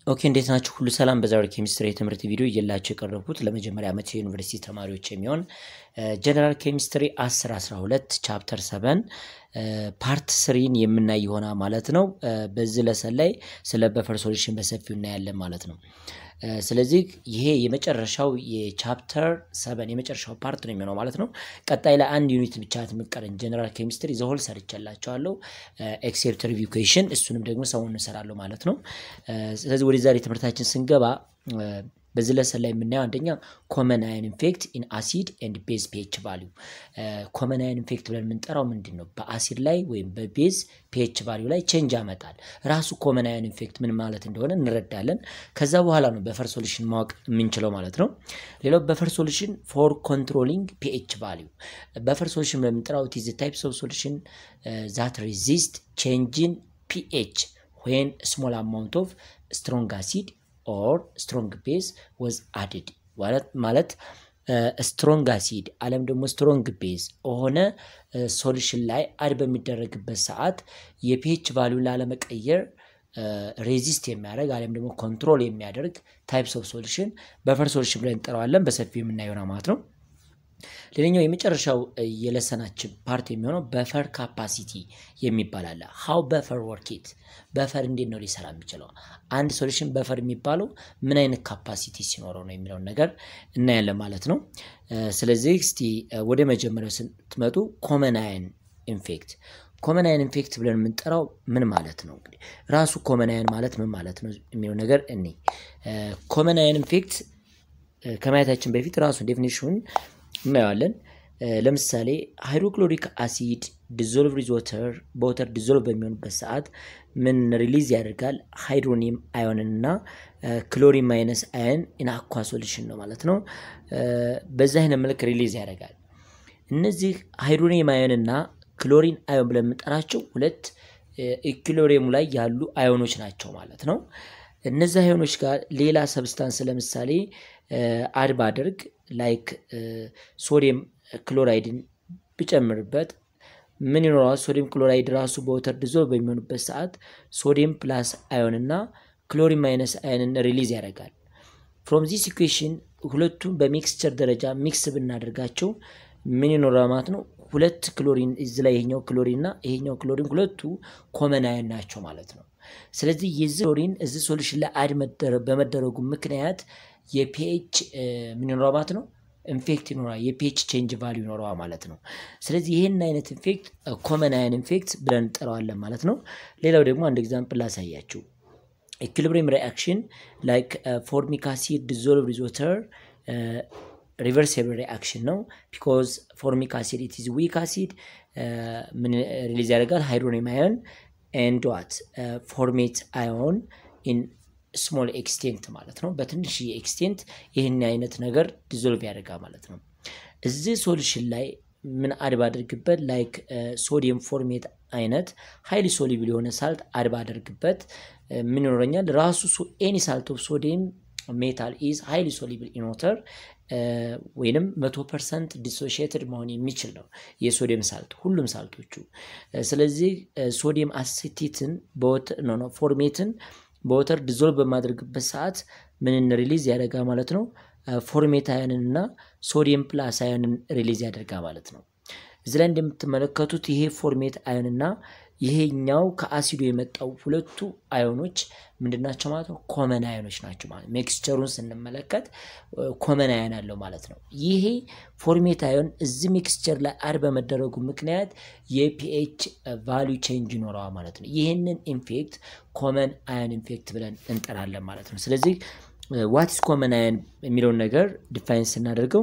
ኦኬ እንዴት ናችሁ? ሁሉ ሰላም። በዛሬው ኬሚስትሪ የትምህርት ቪዲዮ እየላችሁ የቀረብኩት ለመጀመሪያ ዓመት የዩኒቨርሲቲ ተማሪዎች የሚሆን ጀነራል ኬሚስትሪ 10 12 ቻፕተር 7 ፓርት ስሪን የምናይ ይሆናል ማለት ነው። በዚህ ለሰን ላይ ስለ በፈር ሶሉሽን በሰፊው እናያለን ማለት ነው። ስለዚህ ይሄ የመጨረሻው የቻፕተር ሰበን የመጨረሻው ፓርት ነው የሚሆነው ማለት ነው። ቀጣይ ላይ አንድ ዩኒት ብቻ የምቀረን ጀነራል ኬሚስትሪ ዘሆል ሰርቻላቸዋለሁ። ኤክሴፕት ሪቪው ኩዌሽን እሱንም ደግሞ ሰሞኑን እሰራለሁ ማለት ነው። ስለዚህ ወደ ዛሬ ትምህርታችን ስንገባ በዚህ ለሰን ላይ የምናየው አንደኛ ኮመን አየን ኢንፌክት ኢን አሲድ ኤንድ ቤዝ ፒኤች ቫሊዩ። ኮመን አየን ኢንፌክት ብለን የምንጠራው ምንድን ነው? በአሲድ ላይ ወይም በቤዝ ፒኤች ቫሊዩ ላይ ቼንጅ ያመጣል። ራሱ ኮመን አየን ኢንፌክት ምን ማለት እንደሆነ እንረዳለን። ከዛ በኋላ ነው በፈር ሶሉሽን ማወቅ የምንችለው ማለት ነው። ሌላው በፈር ሶሉሽን ፎር ኮንትሮሊንግ ፒኤች ቫሊዩ። በፈር ሶሉሽን ብለን የምንጠራው ኢት ኢዝ ታይፕስ ኦፍ ሶሉሽን ዛት ሬዚስት ቼንጅን ፒኤች ዌን ስሞል አማውንት ኦፍ ስትሮንግ አሲድ ኦር ስትሮንግ ቤዝ ወዝ አድድ ማለት ስትሮንግ አሲድ አለም ደግሞ ስትሮንግ ቤዝ ሆነ ሶሉሽን ላይ አድ በሚደረግበት ሰዓት የፒኤች ቫሊዩን ላለመቀየር ሬዚስት የሚያደርግ አለም ደግሞ ኮንትሮል የሚያደርግ ታይፕስ ኦፍ ሶሉሽን በፈር ሶሉሽን ብለን እንጠራዋለን። በሰፊው የምናየው ማለት ነው። ሌላኛው የመጨረሻው የለሰናችን ፓርት የሚሆነው በፈር ካፓሲቲ የሚባል አለ። ሀው በፈር ወርኪት በፈር እንዴት ነው ሊሰራ የሚችለው? አንድ ሶሉሽን በፈር የሚባለው ምን አይነት ካፓሲቲ ሲኖረው ነው የሚለውን ነገር እናያለን ማለት ነው። ስለዚህ እስቲ ወደ መጀመሪያው ስትመጡ ኮመን አየን ኢንፌክት ኮመን አየን ኢንፌክት ብለን የምንጠራው ምን ማለት ነው? እንግዲህ ራሱ ኮመን አየን ማለት ምን ማለት ነው የሚለው ነገር እኔ ኮመን አየን ኢንፌክት ከማየታችን በፊት ራሱ ዴፊኒሽኑን እናየዋለን። ለምሳሌ ሃይድሮክሎሪክ አሲድ ዲዞልቭ ሪዝ ወተር በወተር ዲዞልቭ በሚሆንበት ሰዓት ምን ሪሊዝ ያደርጋል? ሃይድሮኒየም አዮንን እና ክሎሪን ማይነስ አየን ኢን አኳ ሶሉሽን ነው ማለት ነው። በዛ አይነት መልክ ሪሊዝ ያደርጋል። እነዚህ ሃይድሮኒየም አዮን እና ክሎሪን አዮን ብለን የምንጠራቸው ሁለት ኢኩሎሪየሙ ላይ ያሉ አዮኖች ናቸው ማለት ነው። እነዚህ አዮኖች ጋር ሌላ ሰብስታንስ ለምሳሌ አድ ባደርግ ላይክ ሶዲየም ክሎራይድን ብጨምርበት ምን ይኖረዋል? ሶዲየም ክሎራይድ ራሱ በወተር ዲዞልቭ በሚሆንበት ሰዓት ሶዲየም ፕላስ አዮን እና ክሎሪን ማይነስ አዮንን ሪሊዝ ያደርጋል። ፍሮም ዚስ ኢኩዌሽን ሁለቱም በሚክስቸር ደረጃ ሚክስ ብናደርጋቸው ምን ይኖራል ማለት ነው? ሁለት ክሎሪን እዚ ላይ ይሄኛው ክሎሪን እና ይሄኛው ክሎሪን ሁለቱ ኮመን አዮን ናቸው ማለት ነው። ስለዚህ የዚህ ክሎሪን እዚህ ሶሉሽን ላይ አድ በመደረጉ ምክንያት የፒኤች ምን ይኖረዋል ማለት ነው ኢንፌክት ይኖራል። የፒኤች ቼንጅ ቫሊዩ ይኖረዋል ማለት ነው። ስለዚህ ይህን አይነት ኢንፌክት ኮመን አየን ኢንፌክት ብለን እንጠራዋለን ማለት ነው። ሌላው ደግሞ አንድ ኤግዛምፕል ላሳያችሁ። ኢኩሊብሪየም ሪአክሽን ላይክ ፎርሚክ አሲድ ዲዞልቭ ዊዝ ወተር ሪቨርሲብል ሪአክሽን ነው። ቢኮዝ ፎርሚክ አሲድ ኢት ኢዝ ዊክ አሲድ ምን ሪሊዝ ያደርጋል? ሃይድሮኒየም አዮን ኤንድ ዋት ፎርሜት አዮን ኢን ስሞል ኤክስቴንት ማለት ነው። በትንሽ ኤክስቴንት ይህን አይነት ነገር ዲዞልቭ ያደርጋል ማለት ነው። እዚህ ሶሉሽን ላይ ምን አድ ባደርግበት ላይክ ሶዲየም ፎርሜት አይነት ሀይሊ ሶሊብል የሆነ ሳልት አድ ባደርግበት ምን ይኖረኛል? ራሱ ኤኒ ሳልት ኦፍ ሶዲየም ሜታል ኢዝ ሀይሊ ሶሊብል ኢን ወተር ወይንም መቶ ፐርሰንት ዲሶሺየትድ መሆን የሚችል ነው የሶዲየም ሳልት ሁሉም ሳልቶቹ። ስለዚህ ሶዲየም አሴቴትን ፎርሜትን በወተር ዲዞልቭ በማድረግበት ሰዓት ምንን ሪሊዝ ያደርጋ ማለት ነው? ፎርሜት አዮንን እና ሶዲየም ፕላስ አዮንን ሪሊዝ ያደርጋ ማለት ነው። እዚ ላይ እንደምትመለከቱት ይሄ ፎርሜት አዮን እና ይሄኛው ከአሲዱ የመጣው ሁለቱ አዮኖች ምንድናቸው ማለት ነው? ኮመን አዮኖች ናቸው ማለት ነው። ሜክስቸሩን ስንመለከት ኮመን አዮን አለው ማለት ነው። ይሄ ፎርሜት አዮን እዚህ ሜክስቸር ላይ አድ በመደረጉ ምክንያት የፒኤች ቫሊዩ ቼንጅ ይኖረዋል ማለት ነው። ይህንን ኢንፌክት ኮመን አዮን ኢንፌክት ብለን እንጠራለን ማለት ነው። ስለዚህ ዋትስ ኮመን አዮን የሚለውን ነገር ዲፋይን ስናደርገው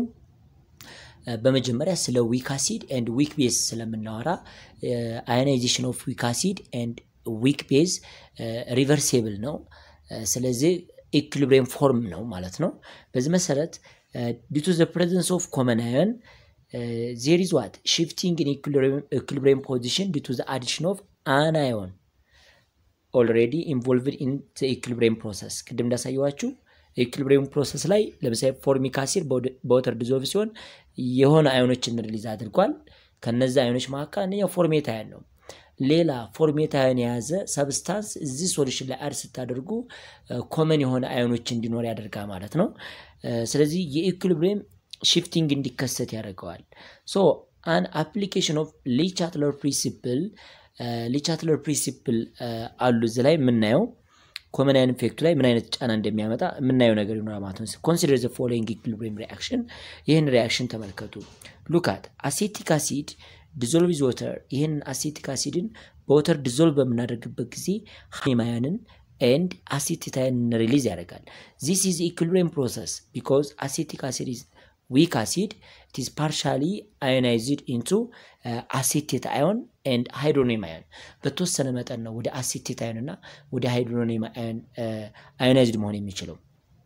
በመጀመሪያ ስለ ዊክ አሲድ ኤንድ ዊክ ቤዝ ስለምናወራ አዮናይዜሽን ኦፍ ዊክ አሲድ ኤንድ ዊክ ቤዝ ሪቨርሴብል ነው። ስለዚህ ኢኩሊብሪየም ፎርም ነው ማለት ነው። በዚህ መሰረት ዲቱ ዘ ፕሬዘንስ ኦፍ ኮመን አዮን ዜር ኢዝ ዋት ሽፍቲንግ ኢን ኢኩሊብሪየም ፖዚሽን ዲቱ ዘ አዲሽን ኦፍ አን አዮን ኦልሬዲ ኢንቮልቭድ ኢን ኢኩሊብሪየም ፕሮሰስ ቅድም እንዳሳየዋችሁ የኢኩሊብሪየም ፕሮሰስ ላይ ለምሳሌ ፎርሚክ አሲድ በወተር ዲዞልቭ ሲሆን የሆነ አዮኖችን ሪሊዝ አድርጓል። ከነዚ አዮኖች መካከል አንደኛው ፎርሜት አዮን ነው። ሌላ ፎርሜት አዮን የያዘ ሰብስታንስ እዚህ ሶሉሽን ላይ አድ ስታደርጉ ኮመን የሆነ አዮኖች እንዲኖር ያደርጋል ማለት ነው። ስለዚህ የኢኩሊብሪየም ሽፍቲንግ እንዲከሰት ያደርገዋል። ሶ አን አፕሊኬሽን ኦፍ ሊቻትለር ፕሪንሲፕል ሊቻትለር ፕሪንሲፕል አሉ እዚህ ላይ የምናየው ኮመን አዮን ኢፌክቱ ላይ ምን አይነት ጫና እንደሚያመጣ የምናየው ነገር ይኖራል ማለት ነው። ኮንሲደር ዘ ፎሎዊንግ ኢኩሊብሪየም ሪአክሽን ይህን ሪአክሽን ተመልከቱ። ሉካት አሴቲክ አሲድ ዲዞልቭ ዝ ወተር ይህንን አሴቲክ አሲድን በወተር ዲዞልቭ በምናደርግበት ጊዜ ሃይማያንን ኤንድ አሴቲክ አዮንን ሪሊዝ ያደርጋል። ዚስ ኢዝ ኢኩሊብሪየም ፕሮሰስ ቢኮዝ አሴቲክ አሲድ ኢዝ ዊክ አሲድ ኢት ኢዝ ፓርሻሊ አዮናይዝድ ኢንቱ አሴቴት አዮን ኤንድ ሃይድሮኒየም አዮን በተወሰነ መጠን ነው ወደ አሴቴት አዮን እና ወደ ሃይድሮኒየም አዮን አዮናይዝድ መሆን የሚችለው።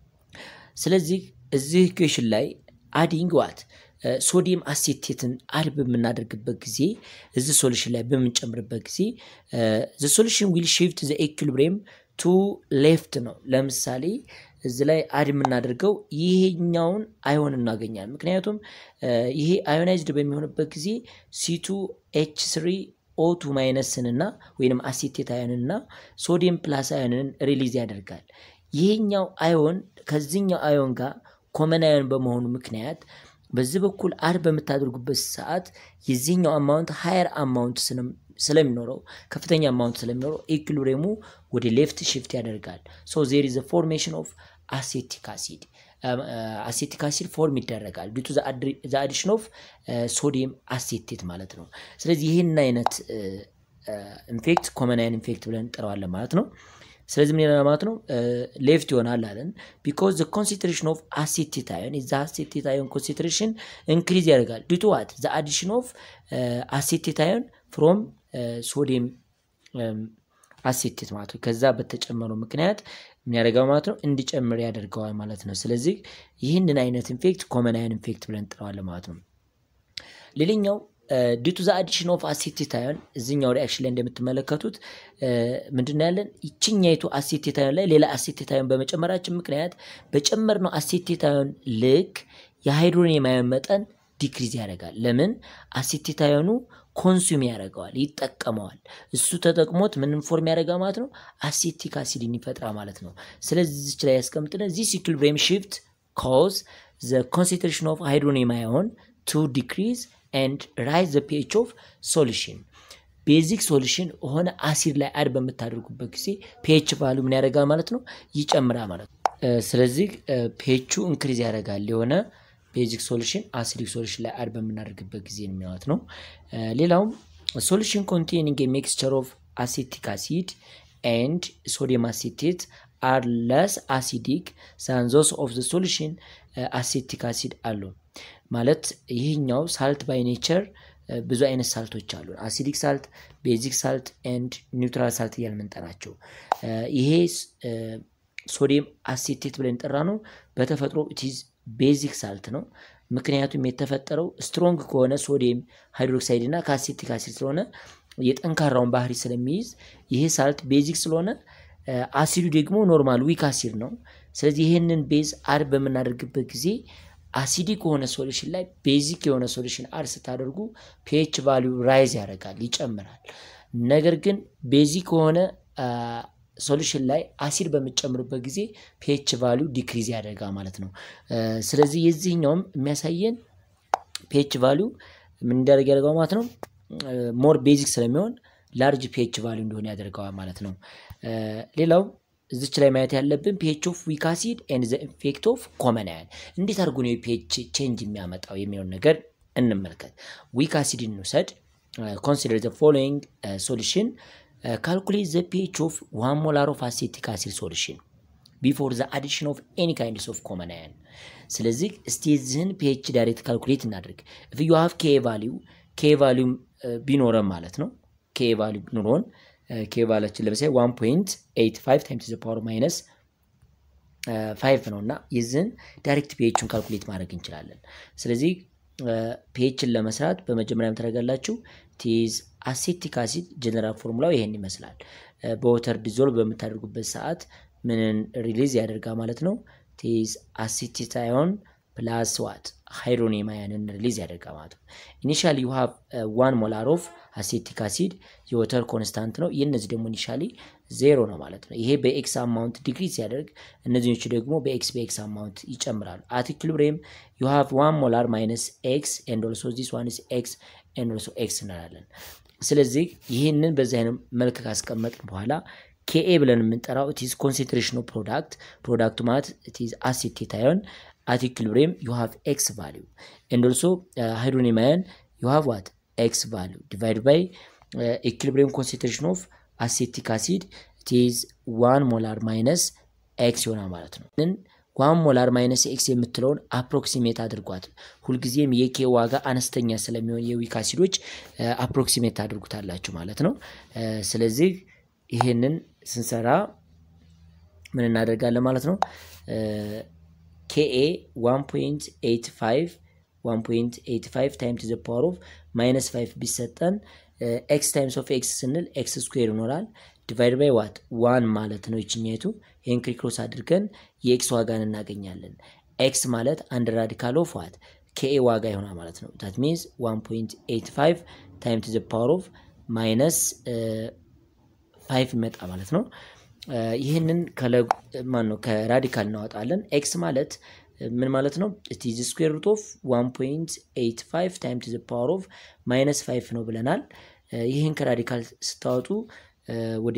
ስለዚህ እዚህ ኢኩዌሽን ላይ አዲንግ ዋት ሶዲየም አሴቴትን አድ በምናደርግበት ጊዜ እዚህ ሶሉሽን ላይ በምንጨምርበት ጊዜ ዘ ሶሉሽን ዊል ሽፍት ዘ ኢኩሊብሪየም ቱ ሌፍት ነው። ለምሳሌ እዚህ ላይ አድ የምናደርገው ይሄኛውን አዮን እናገኛለን። ምክንያቱም ይሄ አዮናይዝድ በሚሆንበት ጊዜ ሲቱ ኤች ስሪ ኦቱ ማይነስን እና ወይም አሴቴት አዮንን እና ሶዲየም ፕላስ አዮንን ሪሊዝ ያደርጋል። ይሄኛው አዮን ከዚህኛው አዮን ጋር ኮመን አዮን በመሆኑ ምክንያት በዚህ በኩል አድ በምታደርጉበት ሰዓት የዚህኛው አማውንት ሀየር አማውንት ስለሚኖረው ከፍተኛ አማውንት ስለሚኖረው ኢኩሊብሪየሙ ወደ ሌፍት ሽፍት ያደርጋል። ሶ ዜር ኢዝ ፎርሜሽን ኦፍ አሴቲክ አሲድ አሴቲክ አሲድ ፎርም ይደረጋል ዲቱ ዘ አዲሽን ኦፍ ሶዲየም አሴቴት ማለት ነው። ስለዚህ ይህን አይነት ኢንፌክት ኮመን አዮን ኢንፌክት ብለን እንጠራዋለን ማለት ነው። ስለዚህ ምን ይላል ማለት ነው? ሌፍት ይሆናል አለን። ቢኮዝ ዘ ኮንሰንትሬሽን ኦፍ አሴቴት አዮን ዘ አሴቴት አዮን ኮንሰንትሬሽን ኢንክሪዝ ያደርጋል ዲቱ ዋት ዘ አዲሽን ኦፍ አሴቴት አዮን ፍሮም ሶዲየም አሴቴት ማለት ነው። ከዛ በተጨመረው ምክንያት የሚያደርገው ማለት ነው እንዲጨምር ያደርገዋል ማለት ነው። ስለዚህ ይህንን አይነት ኢንፌክት ኮመን አዮን ኢንፌክት ብለን እንጠራዋለን ማለት ነው። ሌላኛው ዲቱ ዘ አዲሽን ኦፍ አሴቴት አዮን እዚኛው ሪአክሽን ላይ እንደምትመለከቱት ምንድን ያለን ይችኛይቱ አሴቴት አዮን ላይ ሌላ አሴቴት አዮን በመጨመራችን ምክንያት በጨመርነው አሴቴት አዮን ልክ የሃይድሮኒየም አዮን መጠን ዲክሪዝ ያደርጋል። ለምን አሴቴት አዮኑ ኮንሱም ያደርገዋል፣ ይጠቀመዋል። እሱ ተጠቅሞት ምንም ፎርም ያደርጋ ማለት ነው አሴቲክ አሲድን ይፈጥራል ማለት ነው። ስለዚህ ዚች ላይ ያስቀምጥነ ዚስ ኢኩሊብሪየም ሽፍት ኮዝ ዘ ኮንሰንትሬሽን ኦፍ ሃይድሮኒየም አዮን ቱ ዲክሪዝ ኤንድ ራይዝ ዘ ፒኤች ኦፍ ሶሉሽን ቤዚክ ሶሉሽን የሆነ አሲድ ላይ አድ በምታደርጉበት ጊዜ ፒኤች ቫሉ ምን ያደርጋል ማለት ነው ይጨምራል ማለት ነው። ስለዚህ ፒኤቹ ኢንክሪዝ ያደርጋል የሆነ ቤዚክ ሶሉሽን አሲዲክ ሶሉሽን ላይ አድ በምናደርግበት ጊዜ ማለት ነው። ሌላውም ሶሉሽን ኮንቴኒንግ ሚክስቸር ኦፍ አሴቲክ አሲድ ኤንድ ሶዲየም አሴቴት አር ለስ አሲዲክ ሳን ዞስ ኦፍ ዘ ሶሉሽን አሴቲክ አሲድ አሉ ማለት ይህኛው ሳልት ባይ ኔቸር ብዙ አይነት ሳልቶች አሉ። አሲዲክ ሳልት፣ ቤዚክ ሳልት ኤንድ ኒውትራል ሳልት እያል ምንጠራቸው ይሄ ሶዲየም አሴቴት ብለን ጠራ ነው በተፈጥሮ ኢትዝ ቤዚክ ሳልት ነው። ምክንያቱም የተፈጠረው ስትሮንግ ከሆነ ሶዲየም ሃይድሮክሳይድ እና ከአሴቲክ አሲድ ስለሆነ የጠንካራውን ባህሪ ስለሚይዝ ይሄ ሳልት ቤዚክ ስለሆነ አሲዱ ደግሞ ኖርማል ዊክ አሲድ ነው። ስለዚህ ይህንን ቤዝ አድ በምናደርግበት ጊዜ አሲዲክ ከሆነ ሶሉሽን ላይ ቤዚክ የሆነ ሶሉሽን አድ ስታደርጉ ፒኤች ቫሊዩ ራይዝ ያደርጋል ይጨምራል። ነገር ግን ቤዚክ ከሆነ ሶሉሽን ላይ አሲድ በምጨምርበት ጊዜ ፒኤች ቫሊዩ ዲክሪዝ ያደርጋል ማለት ነው። ስለዚህ የዚህኛውም የሚያሳየን ፒኤች ቫሊዩ ምን እንዲያደርግ ያደርገዋል ማለት ነው። ሞር ቤዚክ ስለሚሆን ላርጅ ፒኤች ቫሊዩ እንደሆነ ያደርገዋል ማለት ነው። ሌላው እዚች ላይ ማየት ያለብን ፒኤች ኦፍ ዊክ አሲድ ኤንድ ዘ ኢፌክት ኦፍ ኮመን አዮን እንዴት አድርጎ ነው የፒኤች ቼንጅ የሚያመጣው የሚለውን ነገር እንመልከት። ዊክ አሲድ እንውሰድ። ኮንሲደር ዘ ፎሎዊንግ ሶሉሽን ካልኩሌት ዘ ፒኤች ኦፍ ዋን ሞላር ኦፍ አሴቲክ አሲድ ሶሉሽን ቢፎር ዘ አዲሽን ኦፍ ኤኒ ካይንድስ ኦፍ ኮመን አዮን። ስለዚህ እስቲ የዚህን ፒኤች ዳይሬክት ካልኩሌት እናድርግ። ኢፍ ዩ ሃቭ ኬ ቫሊዩ ኬ ቫሊዩ ቢኖረን ማለት ነው ኬ ቫሊዩ ቢኖረን ኬ ቫላችን ለምሳሌ ዋን ፖይንት ኤይት ፋይቭ ታይምስ ዘ ፓወር ማይነስ ፋይቭ ነው እና የዚህን ዳይሬክት ፒኤችን ካልኩሌት ማድረግ እንችላለን። ስለዚህ ፒኤችን ለመስራት በመጀመሪያ የምታደርጋላችሁ ቲዝ አሴቲክ አሲድ ጀነራል ፎርሙላው ይሄን ይመስላል። በወተር ዲዞልቭ በምታደርጉበት ሰዓት ምንን ሪሊዝ ያደርጋ ማለት ነው ቲዝ አሴቲክ አዮን ፕላስ ዋት ሃይድሮኒየም አያንን ሪሊዝ ያደርጋል ማለት ነው። ኢኒሻሊ ዩ ሃቭ ዋን ሞላር ኦፍ አሴቲክ አሲድ የወተር ኮንስታንት ነው። የእነዚህ ደግሞ ኢኒሻሊ ዜሮ ነው ማለት ነው። ይሄ በኤክስ አማውንት ዲግሪ ሲያደርግ እነዚኞቹ ደግሞ በኤክስ በኤክስ አማውንት ይጨምራሉ። አት ኢኩሊብሪየም ዩ ሃቭ ዋን ሞላር ማይነስ ኤክስ ኤንድ ኦልሶ ዚስ ዋን ኢዝ ኤክስ ኤንድ ኦልሶ ኤክስ እንላለን። ስለዚህ ይህንን በዚህ አይነት መልክ ካስቀመጥን በኋላ ኬኤ ብለን የምንጠራው ኢትዝ ኮንሴንትሬሽን ኦፍ ፕሮዳክት ፕሮዳክቱ ማለት ኢትዝ አሴቴት አዮን አት ኢኩሊብሪየም ዩ ሃቭ ኤክስ ቫሊዩ ኤንድ ኦልሶ ሃይድሮኒየም አዮን ዩ ሃቭ ዋት ኤክስ ቫሊዩ ዲቫይድ ባይ ኢኩሊብሪየም ኮንሴንትሬሽን ኦፍ አሴቲክ አሲድ ኢትዝ ዋን ሞላር ማይነስ ኤክስ ይሆናል ማለት ነው። ዋን ሞላር ማይነስ ኤክስ የምትለውን አፕሮክሲሜት አድርጓት። ሁልጊዜም የኬ ዋጋ አነስተኛ ስለሚሆን የዊክ አሲዶች አፕሮክሲሜት አድርጉታላችሁ ማለት ነው። ስለዚህ ይህንን ስንሰራ ምን እናደርጋለን ማለት ነው። ኬኤ 1.85 1.85 ታይም ቱ ዘ ፓወር ኦፍ ማይነስ 5 ቢሰጠን ኤክስ ታይምስ ኦፍ ኤክስ ስንል ኤክስ ስኩዌር ይኖራል ዲቫይድ ባይ ዋት ዋን ማለት ነው። ይችኛቱ ይህን ክሪክሮስ አድርገን የኤክስ ዋጋን እናገኛለን። ኤክስ ማለት አንድ ራዲካል ኦፍ ዋት ኬኤ ዋጋ ይሆናል ማለት ነው። ታት ሚንስ 1.85 ታይም ቱ ዘ ፓወር ኦፍ ማይነስ ፋይቭ ይመጣ ማለት ነው። ይህንን ማን ነው ከራዲካል እናወጣለን። ኤክስ ማለት ምን ማለት ነው? ኢዝ ስኩዌር ሩት ኦፍ 1.85 ታይም ቱ ዘ ፓወር ኦፍ ማይነስ 5 ነው ብለናል። ይህን ከራዲካል ስታወጡ ወደ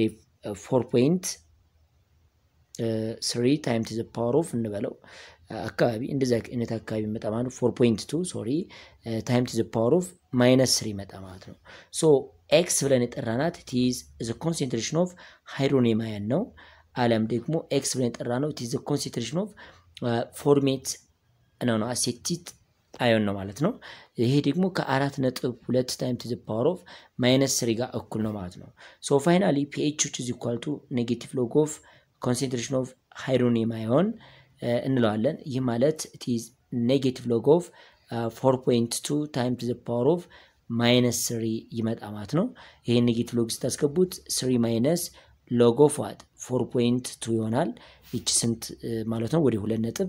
4.3 ታይም ቱ ዘ ፓወር ኦፍ እንበለው አካባቢ እንደዚህ አይነት አካባቢ ይመጣ ማለት ነው። 4.2 ሶሪ ታይም ቱ ዘ ፓወር ኦፍ ማይነስ 3 ይመጣ ማለት ነው። ሶ ኤክስ ብለን የጠራናት ቲዝ ዘ ኮንሴንትሬሽን ኦፍ ሃይድሮኒየም አየን ነው። አለም ደግሞ ኤክስ ብለን የጠራ ነው ቲዝ ዘ ኮንሴንትሬሽን ኦፍ ፎርሜት ነው ነው አሴቲት አዮን ነው ማለት ነው። ይሄ ደግሞ ከአራት ነጥብ ሁለት ታይም ቱ ዘ ፓወር ኦፍ ማይነስ ስሪ ጋር እኩል ነው ማለት ነው። ሶ ፋይናሊ ፒኤች ዊች ኢዝ ኢኳል ቱ ኔጌቲቭ ሎግ ኦፍ ኮንሴንትሬሽን ኦፍ ሃይድሮኒየም አዮን እንለዋለን። ይህ ማለት ኢትዝ ኔጌቲቭ ሎግ ኦፍ ፎር ፖይንት ቱ ታይም ቱ ዘ ፓወር ኦፍ ማይነስ ስሪ ይመጣ ማለት ነው። ይሄን ኔጌቲቭ ሎግ ስታስገቡት ስሪ ማይነስ ሎግ ኦፍ ዋት ፎር ፖይንት ቱ ይሆናል። ይቺ ስንት ማለት ነው? ወደ ሁለት ነጥብ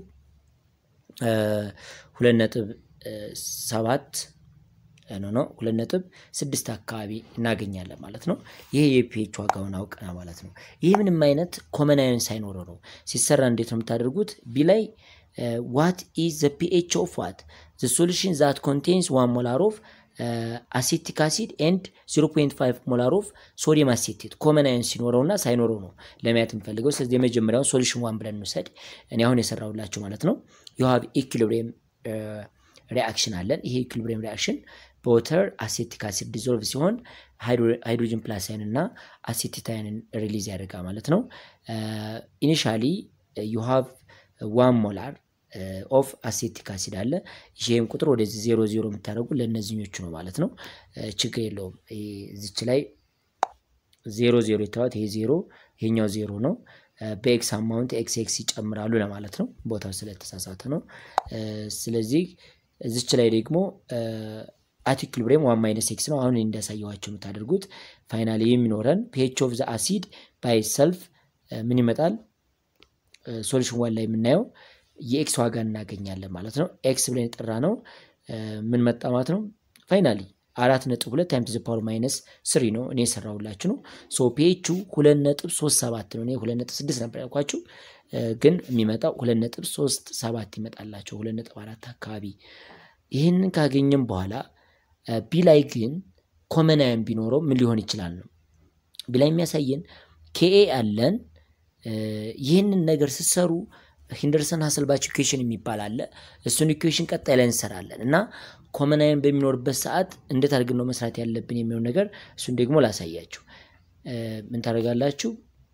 ሁለት ነጥብ ሰባት ኖ ኖ ሁለት ነጥብ ስድስት አካባቢ እናገኛለን ማለት ነው። ይሄ የፒኤች ዋጋውን አውቀና ማለት ነው። ይህ ምንም አይነት ኮመን አዮን ሳይኖረው ነው ሲሰራ። እንዴት ነው የምታደርጉት? ቢ ላይ ዋት ኢዝ ዘ ፒኤች ኦፍ ዋት ዘ ሶሉሽን ዛት ኮንቴንስ ዋን ሞላር ኦፍ አሴቲክ አሲድ ኤንድ 0.5 ሞላር ኦፍ ሶዲየም አሴቴት ኮመን አዮን ሲኖረውና ሳይኖረው ነው ለማየት የምፈልገው። ስለዚህ የመጀመሪያውን ሶሉሽን ዋን ብለን እንውሰድ። እኔ አሁን የሰራሁላችሁ ማለት ነው። ዩ ሃቭ ኢኩሊብሪየም ሪአክሽን አለን። ይሄ ኢኩሊብሪየም ሪአክሽን በወተር አሴቲክ አሲድ ዲዞልቭ ሲሆን ሃይድሮጅን ፕላስ አይን እና አሴቲት አይንን ሪሊዝ ያደርጋ ማለት ነው። ኢኒሻሊ ዩ ሃቭ ዋን ሞላር ኦፍ አሴቲክ አሲድ አለ። ይህም ቁጥር ወደዚህ ዜሮ ዜሮ የምታደርጉ ለእነዚኞቹ ነው ማለት ነው። ችግር የለውም። እዚች ላይ ዜሮ ዜሮ የተባሉት ይሄ ዜሮ ይሄኛው ዜሮ ነው። በኤክስ አማውንት ኤክስ ኤክስ ይጨምራሉ ለማለት ነው። ቦታው ስለተሳሳተ ነው። ስለዚህ እዚች ላይ ደግሞ አቲክልብሬም ዋን ማይነስ ኤክስ ነው። አሁን እንዳሳየኋቸው የምታደርጉት ፋይናሊ የሚኖረን ፒኤች ኦፍ ዘ አሲድ ባይ ሰልፍ ምን ይመጣል? ሶሉሽን ዋን ላይ የምናየው የኤክስ ዋጋ እናገኛለን ማለት ነው። ኤክስ ብለን የጠራ ነው ምን መጣ ማለት ነው። ፋይናሊ አራት ነጥብ ሁለት ታይም ዘ ፓወር ማይነስ ስሪ ነው እኔ የሰራሁላችሁ ነው። ሶ ፒኤቹ ሁለት ነጥብ ሶስት ሰባት ነው። እኔ ሁለት ነጥብ ስድስት ነበር ያልኳችሁ፣ ግን የሚመጣው ሁለት ነጥብ ሶስት ሰባት ይመጣላቸው ሁለት ነጥብ አራት አካባቢ። ይህንን ካገኘም በኋላ ቢ ላይ ግን ኮመን አየን ቢኖረው ምን ሊሆን ይችላል ነው ቢ ላይ የሚያሳየን ኬኤ አለን። ይህንን ነገር ስትሰሩ ሂንደርሰን ሀሰልባች ኢኩዌሽን የሚባል አለ። እሱን ኢኩዌሽን ቀጣይ ላይ እንሰራለን እና ኮመን አየን በሚኖርበት ሰዓት እንዴት አድርገን ነው መስራት ያለብን የሚሆን ነገር እሱን ደግሞ ላሳያችሁ። ምን ታደርጋላችሁ?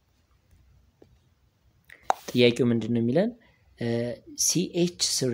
ጥያቄው ምንድን ነው የሚለን ሲኤች ስሪ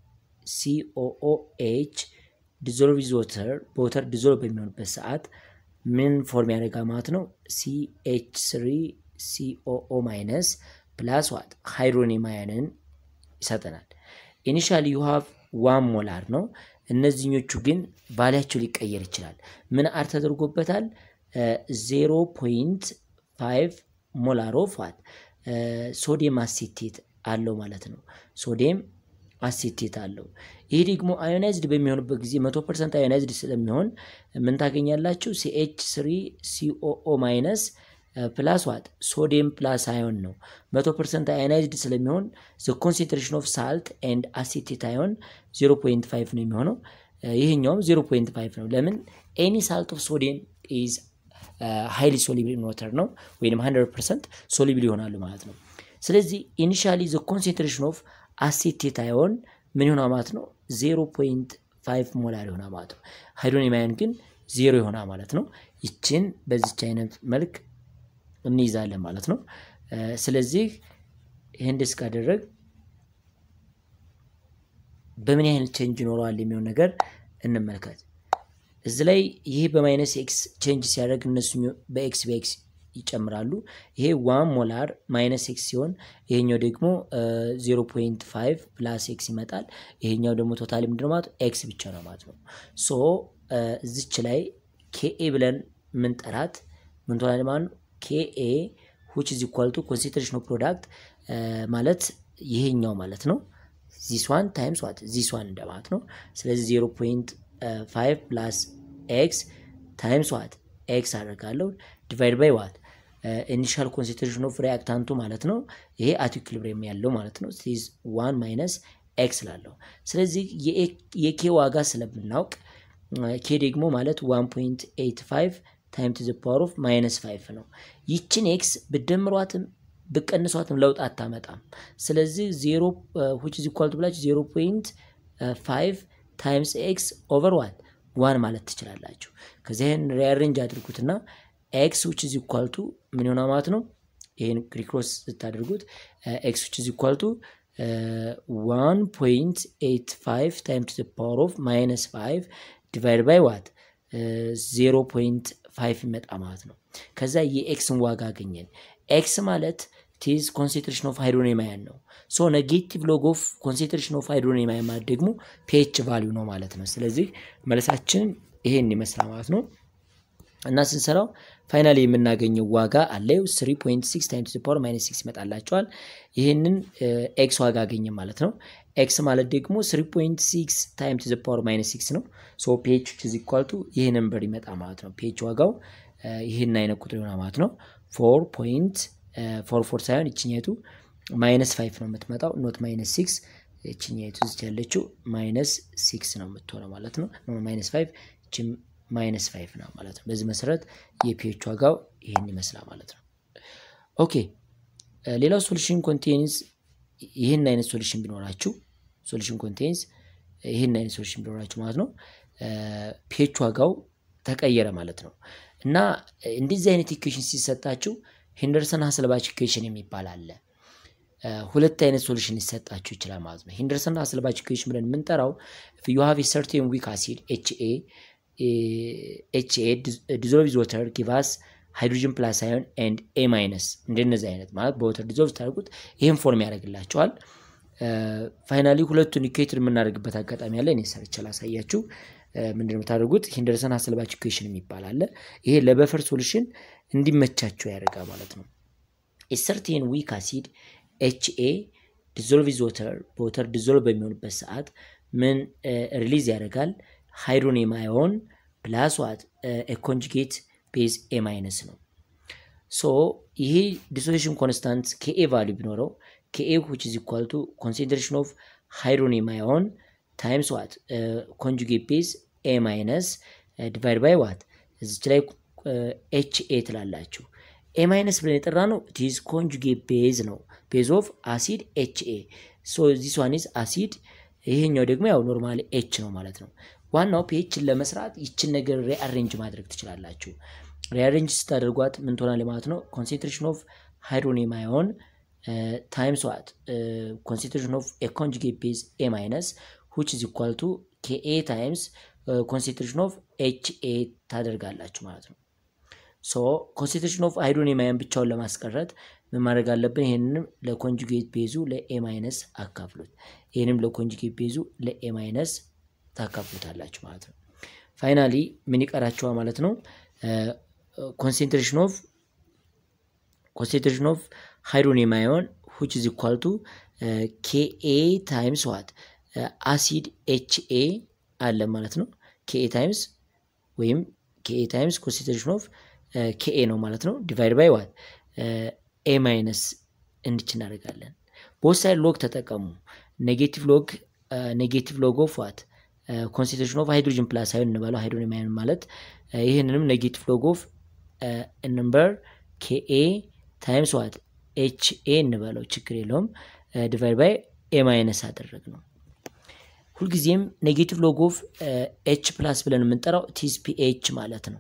ሲኦኦኤች ዲዞልቭ ዊዝ ወተር በወተር ዲዞልቭ በሚሆንበት ሰዓት ምን ፎርም ያደርጋ ማለት ነው ሲኤች ስሪ ሲኦኦ ማይነስ ፕላስ ዋት ሃይድሮኒየም አየንን ይሰጠናል። ኢኒሻሊ ዩ ሃቭ ዋን ሞላር ነው። እነዚህኞቹ ግን ቫሊያቸው ሊቀየር ይችላል። ምን አር ተደርጎበታል? ዜሮ ፖይንት ፋይቭ ሞላር ኦፍ ዋት ሶዲየም አሴቴት አለው ማለት ነው። ሶዲየም አሴቴት አለው። ይህ ደግሞ አዮናይዝድ በሚሆንበት ጊዜ መቶ ፐርሰንት አዮናይዝድ ስለሚሆን ምን ታገኛላችሁ? ሲኤች ስሪ ሲኦኦ ማይነስ ፕላስ ዋት ሶዲየም ፕላስ አዮን ነው። መቶ ፐርሰንት አዮናይዝድ ስለሚሆን ዘ ኮንሴንትሬሽን ኦፍ ሳልት ኤንድ አሴቴት አዮን 0.5 ነው የሚሆነው። ይህኛውም 0.5 ነው። ለምን ኤኒ ሳልት ኦፍ ሶዲየም ኢዝ ሃይሊ ሶሊብል ኢን ዋተር ነው ወይም 100 ፐርሰንት ሶሊብል ይሆናሉ ማለት ነው። ስለዚህ ኢኒሻሊ ዘ ኮንሴንትሬሽን ኦፍ አሴቴት አዮን ምን ይሆናል ማለት ነው? 0.5 ሞላር ይሆናል ማለት ነው። ሃይድሮኒየም አዮን ግን ዜሮ ይሆናል ማለት ነው። ይችን በዚች አይነት መልክ እንይዛለን ማለት ነው። ስለዚህ ይህን ደስ ካደረግ በምን ያህል ቼንጅ ይኖረዋል የሚሆን ነገር እንመልከት። እዚ ላይ ይሄ በማይነስ ኤክስ ቼንጅ ሲያደርግ እነሱ በኤክስ በኤክስ ይጨምራሉ። ይሄ ዋን ሞላር ማይነስ ኤክስ ሲሆን ይሄኛው ደግሞ ዜሮ ፖይንት ፋይቭ ፕላስ ኤክስ ይመጣል። ይሄኛው ደግሞ ቶታሊ ምንድን ማለት ኤክስ ብቻ ነው ማለት ነው። ሶ እዚች ላይ ኬኤ ብለን ምንጠራት ምን ትሆናለች ማለት ነው ኬኤ ዊች ኢዝ ኢኳል ቱ ኮንሴንትሬሽን ኦፍ ፕሮዳክት ማለት ይሄኛው ማለት ነው። ዚስ ዋን ታይምስ ዋት ዚስ ዋን እንደማለት ነው። ስለዚህ ዜሮ ፖይንት ፋይቭ ፕላስ ኤክስ ታይምስ ዋት ኤክስ አደርጋለሁ ዲቫይድ ባይ ዋት ኢኒሻል ኮንሴንትሬሽን ኦፍ ሪያክታንቱ ማለት ነው። ይሄ አት ኢኩሊብሪየም ያለው ማለት ነው። ሲዝ ዋን ማይነስ ኤክስ ላለው ስለዚህ የኬ ዋጋ ስለምናውቅ ኬ ደግሞ ማለት ዋን ፖይንት ኤይት ፋይቭ ታይም ቱ ዘ ፓወር ኦፍ ማይነስ ፋይቭ ነው። ይችን ኤክስ ብደምሯትም ብቀንሷትም ለውጥ አታመጣም። ስለዚህ ዜሮ ዊች ኢዝ ኢኳል ቱ ብላችሁ ዜሮ ፖይንት ፋይቭ ታይምስ ኤክስ ኦቨር ዋት ዋን ማለት ትችላላችሁ። ከዚህን ሪአሬንጅ አድርጉትና ኤክስ ዊች ኢዝ ኢኳል ቱ ምን ይሆናል ማለት ነው። ይህን ክሪክሮስ ስታደርጉት ኤክስ ዊች ኢዝ ኢኳል ቱ ዋን ፖይንት ኤይት ፋይቭ ታይም ቱ ዘ ፓወር ኦፍ ማይነስ ፋይቭ ዲቫይድ ባይ ዋት ዜሮ ፖይንት ፋይቭ ይመጣ ማለት ነው። ከዛ የኤክስን ዋጋ አገኘን። ኤክስ ማለት ቲዝ ኮንሴንትሬሽን ኦፍ ሃይድሮኒየም አየን ነው። ሶ ኔጌቲቭ ሎግ ኦፍ ኮንሴንትሬሽን ኦፍ ሃይድሮኒየም አየን ማለት ደግሞ ፒኤች ቫሊዩ ነው ማለት ነው። ስለዚህ መልሳችንን ይሄን ይመስላል ማለት ነው። እና ስንሰራው ፋይናሊ የምናገኘው ዋጋ አለው 3.6 ታይምስ ፓወር ማይነስ 6 ይመጣላቸዋል። ይህንን ኤክስ ዋጋ አገኘ ማለት ነው። ኤክስ ማለት ደግሞ 3.6 ታይምስ ዘ ፓወር ማይነስ 6 ነው። ሶ ፒኤች ኢዝ ኢኳል ቱ ይህ ነምበር ይመጣ ማለት ነው። ፒኤች ዋጋው ይህን አይነት ቁጥር ይሆናል ማለት ነው። 4.44 ሳይሆን ይችኛቱ ማይነስ 5 ነው የምትመጣው ኖት ማይነስ 6 ይችኛቱ እዚች ያለችው ማይነስ 6 ነው የምትሆነው ማለት ነው። ማይነስ 5 ይችም ማይነስ 5 ነው ማለት ነው። በዚህ መሰረት የፒኤች ዋጋው ይህን ይመስላል ማለት ነው። ኦኬ ሌላው ሶሉሽን ኮንቴንስ ይህን አይነት ሶሉሽን ቢኖራችሁ ሶሉሽን ኮንቴንስ ይህን አይነት ሶሉሽን ቢኖራችሁ ማለት ነው ፒኤች ዋጋው ተቀየረ ማለት ነው። እና እንደዚህ አይነት ኢኩዌሽን ሲሰጣችሁ ሄንደርሰን ሀስልባች ኢኩዌሽን የሚባል አለ። ሁለት አይነት ሶሉሽን ሊሰጣችሁ ይችላል ማለት ነው። ሄንደርሰን ሀስልባች ኢኩዌሽን ብለን የምንጠራው ዩ ሃቭ ሰርቴን ዊክ አሲድ ኤች ኤ ኤች ኤ ዲዞልቭ ወተር ጊቫስ ሃይድሮጅን ፕላስ አዮን ኤንድ ኤ ማይነስ እንደነዚህ አይነት ማለት በወተር ዲዞልቭ ታደርጉት ይህን ፎርም ያደርግላቸዋል። ፋይናሊ ሁለቱን ኢኩዌትድ የምናደርግበት አጋጣሚ አለ። እኔ ሰርቼ ላሳያችሁ። ምንድን ነው የምታደርጉት? ሄንደርሰን ሀስልባች ኢኩዌሽን የሚባል አለ። ይሄ ለበፈር ሶሉሽን እንዲመቻቸው ያደርጋል ማለት ነው። ሰርቴን ዊክ አሲድ ኤች ኤ ዲዞልቭ ወተር በወተር ዲዞልቭ በሚሆንበት ሰዓት ምን ሪሊዝ ያደርጋል? ሃይድሮኒየም አዮን ፕላስ ዋት ኮንጁጌት ቤዝ ኤ ማይነስ ነው። ሶ ይሄ ዲሶሉሽን ኮንስታንት ከኤ ቫሉ ቢኖረው ከኤ ዊች ኢዝ ኢኳል ቱ ኮንሴንትሬሽን ኦፍ ሃይድሮኒየም አዮን ታይምስ ዋት ኮንጁጌት ቤዝ ኤ ማይነስ ዲቫይድ ባይ ዋት እዚች ላይ ኤች ኤ ትላላችሁ። ኤ ማይነስ ብለን የጠራ ነው ቲዝ ኮንጁጌት ቤዝ ነው። ቤዝ ኦፍ አሲድ ኤች ኤ ሶ ዚስ ዋን ኢዝ አሲድ ይሄኛው ደግሞ ያው ኖርማል ኤች ነው ማለት ነው። ዋናው ፒኤችን ለመስራት ይችን ነገር ሪአሬንጅ ማድረግ ትችላላችሁ። ሪአሬንጅ ስታደርጓት ምን ትሆናል ማለት ነው? ኮንሴንትሬሽን ኦፍ ሃይድሮኒየም አዮን ታይምስ ዋት ኮንሴንትሬሽን ኦፍ ኤ ኮንጁጌት ቤዝ ኤ ማይነስ ዊች ኢዝ ኢኳል ቱ ኬኤ ታይምስ ኮንሴንትሬሽን ኦፍ ኤች ኤ ታደርጋላችሁ ማለት ነው። ሶ ኮንሴንትሬሽን ኦፍ ሃይድሮኒየም አዮን ብቻውን ለማስቀረት ምን ማድረግ አለብን? ይህንንም ለኮንጁጌት ቤዙ ለኤ ማይነስ አካፍሉት። ይህንም ለኮንጁጌት ቤዙ ለኤ ማይነስ ታካፍሉታላችሁ ማለት ነው። ፋይናሊ ምን ይቀራችኋል ማለት ነው? ኮንሴንትሬሽን ኦፍ ኮንሴንትሬሽን ኦፍ ሃይድሮኒየም አዮን ሁች ኢዝ ኢኳል ቱ ኬኤ ታይምስ ዋት አሲድ ኤችኤ አለ ማለት ነው። ኬኤ ታይምስ ወይም ኬኤ ታይምስ ኮንሰንትሬሽን ኦፍ ኬኤ ነው ማለት ነው። ዲቫይድ ባይ ዋት ኤ ማይነስ እንድች እናደርጋለን። ቦት ሳይድ ሎግ ተጠቀሙ። ኔጌቲቭ ሎግ ኔጌቲቭ ሎግ ኦፍ ዋት ኮንሰንትሬሽን ኦፍ ሃይድሮጅን ፕላስ አይሆን እንበለው ሃይድሮጅን አየን ማለት ይህንንም ኔጌቲቭ ሎግ ኦፍ ነምበር ኬኤ ታይምስ ዋት ኤች ኤ እንበለው ችግር የለውም። ዲቫይድ ባይ ኤ ማይነስ አደረግ ነው። ሁልጊዜም ኔጌቲቭ ሎግ ኦፍ ኤች ፕላስ ብለን የምንጠራው ቲስ ፒኤች ማለት ነው።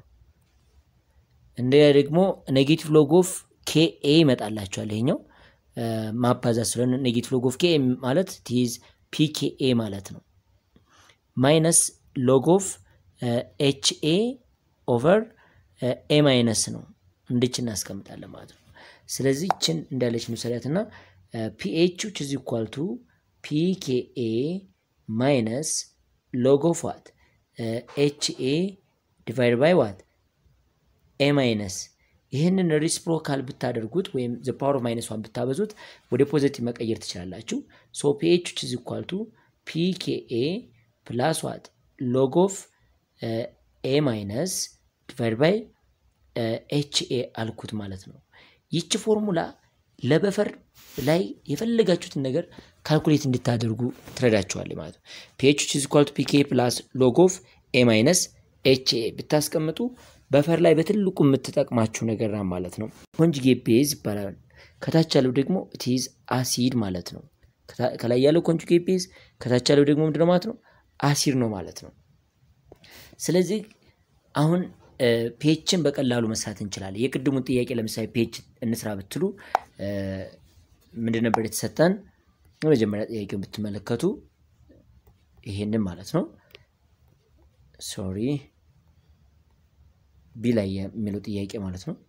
እንደ ደግሞ ኔጌቲቭ ሎግ ኦፍ ኬኤ ይመጣላቸዋል። ይሄኛው ማባዛት ስለሆነ ኔጌቲቭ ሎግ ኦፍ ኬኤ ማለት ቲዝ ፒኬኤ ማለት ነው። ማይነስ ሎግ ኦፍ ኤች ኤ ኦቨር ኤ ማይነስ ነው። እንድች እናስቀምጣለን ማለት ነው። ስለዚህ ይችን እንዳለች ንውሰዳት እና ፒኤች ዊች ኢዝ ኢኳል ቱ ፒኬኤ ማይነስ ሎግ ኦፍ ዋት ኤች ኤ ዲቫይድ ባይ ዋት ኤ ማይነስ ይህንን ሪስፕሮካል ብታደርጉት ወይም ዘ ፓወር ኦፍ ማይነስ ዋን ብታበዙት ወደ ፖዘቲቭ መቀየር ትችላላችሁ። ሶ ፒኤች ዊች ኢዝ ኢኳል ቱ ፒኬኤ ፕላስ ዋት ሎግ ኦፍ ኤ ማይነስ ዲቫይድ ባይ ኤች ኤ አልኩት ማለት ነው። ይቺ ፎርሙላ ለበፈር ላይ የፈለጋችሁትን ነገር ካልኩሌት እንድታደርጉ ትረዳችኋል ማለት ነው። ፒኤች ዊች ኢዝ ኢኳል ቱ ፒኬ ፕላስ ሎግ ኦፍ ኤ ማይነስ ኤች ኤ ብታስቀምጡ በፈር ላይ በትልቁ የምትጠቅማችሁ ነገር ነው ማለት ነው። ኮንጁጌት ቤዝ ይባላል። ከታች ያለው ደግሞ ቲዝ አሲድ ማለት ነው። ከላይ ያለው ኮንጁጌት ቤዝ፣ ከታች ያለው ደግሞ ምንድነው ማለት ነው? አሲድ ነው ማለት ነው። ስለዚህ አሁን ፔችን በቀላሉ መስራት እንችላለን። የቅድሙን ጥያቄ ለምሳሌ ፔች እንስራ ብትሉ ምንድን ነበር የተሰጠን? የመጀመሪያ ጥያቄውን ብትመለከቱ ይሄንን ማለት ነው። ሶሪ ቢ ላይ የሚለው ጥያቄ ማለት ነው።